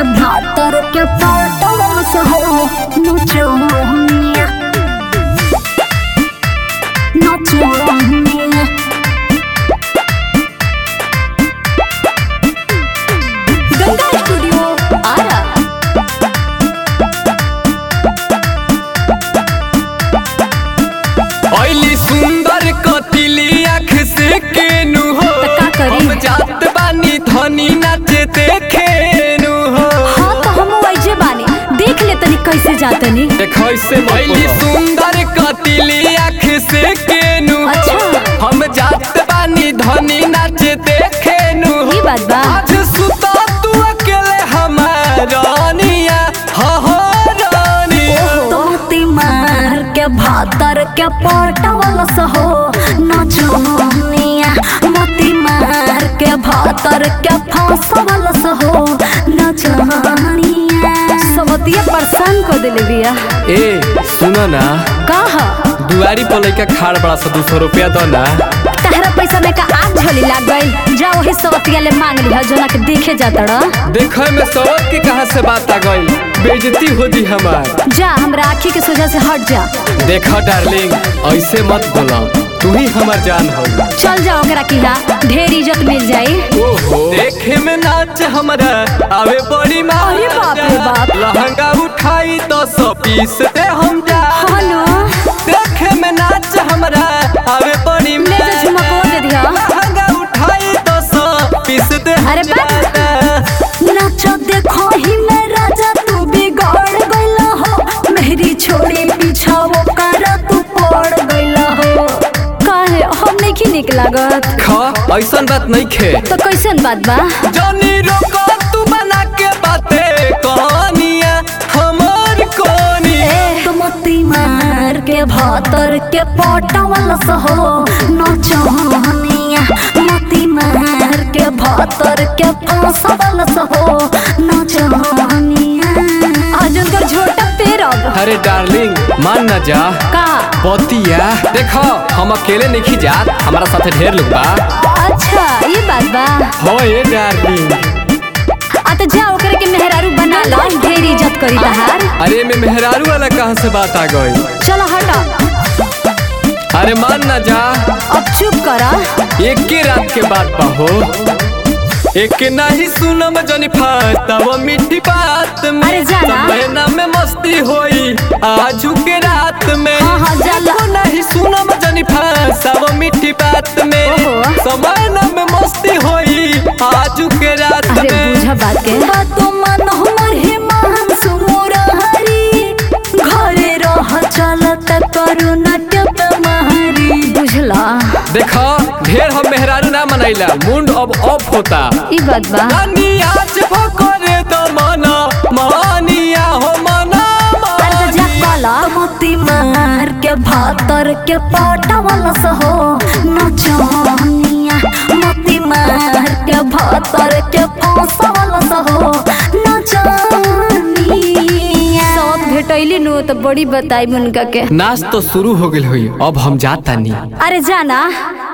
के भातर के पटवा से हो नचनिया नचनिया गंगा स्टूडियो आरा ऐली सुंदर कतिली आँख से केनु हो त का करी? हम जात बानी धनी नाचे देखेनु हो हाँ तो हम वैजे बानी देख ले तनी कैसे जातनी कैसे ऐली सुंदर कतिली आँख से केनु हो अच्छा। हम जात बानी धनी नाचे देखेनु हो ई बात बा आज सुता तू अकेले हमारानिया हो हो रानिया तोती मार के भातर के पटवल सहो नचनिया मोती मार के भातर के फसवल सहो नचनिया सबतिया परेशान कर देले बिया ए सुनो ना कहा दुआरी पर लइका खाड़ बड़ा सा दू सौ रुपया दो ना तहरा पैसा में का आग झोली लाग गई जा वही सबतिया ले मांग लिहा जोना के देखे जाता रह देखे में सवत के कहा से बात आ गई बेइज्जती हो जी हमार जा हमरा आँखी के सोजा से हट जा देखा डार्लिंग ऐसे मत बोला तू ही हमार जान हो चल जा ओकरा किहा ढेर इज्जत मिल जाई ओहो देखे में नाच हमरा आवे बड़ी माँ अरे बाप रे बाप। लहंगा उठाई तो सौ पीस दे हम जा हेलो देखे में नाच हमरा आवे बड़ी ले जा झुमको दे दिया लहंगा उठाई तो सौ पीस दे अरे बाप। नाच देखो ही मैं राजा तू बिगड़ गइला हो मेरी छोड़ी पीछा वो कर तू पड़ गइला हो काहे हम नहीं की निक लागत खा ऐसा बात नहीं खे तो कैसन बात बा जनी रोको तू बना के बाते कहानिया हमार कोनिया तुमती मार के भातर के पटवल सहो नचनिया मती मार के भातर के फसवल सहो नचनिया आज उनकर झोटा पेरब अरे डार्लिंग मान ना जा का बतिया देखो हम अकेले नहीं जात हमारा साथे ढेर लोग बा अच्छा ये बात बा हो ये डार्लिंग आ तो जा ओकरे के मेहरारू बना लो ढेर इज्जत करी तहार अरे में मेहरारू वाला कहाँ से बात आ गई चलो हटा अरे मान ना जा अब चुप करा एक के रात के बाद बा हो एक के नहीं सुनम जनी फाता वो मीठी बात में अरे जाना। सब महीना में मस्ती होई आज के रात में हाँ, हाँ, जाला। एको नहीं सुनम जनी फाता वो मीठी बात में ओहो। समय में मस्ती होई आज के रात अरे में बुझा बात के बातो मन हमर हे मान सुमोर हरी घरे रह चलत करू नाट्य महारी बुझला देखो ढेर हम मेहरारू ना मनाइला मुंड अब ऑफ होता ई बात बा रानी आज भोकरे तो मना मानिया हो मना अरे तो जा मानिया कला मोती मार के भातर के पटवल सहो नचनिया मोती मार के भातर के फसवल सहो नचनिया सब भेटैली नु तो बड़ी बताई उनका के नाच तो शुरू हो गई हुई अब हम जाता नहीं अरे जाना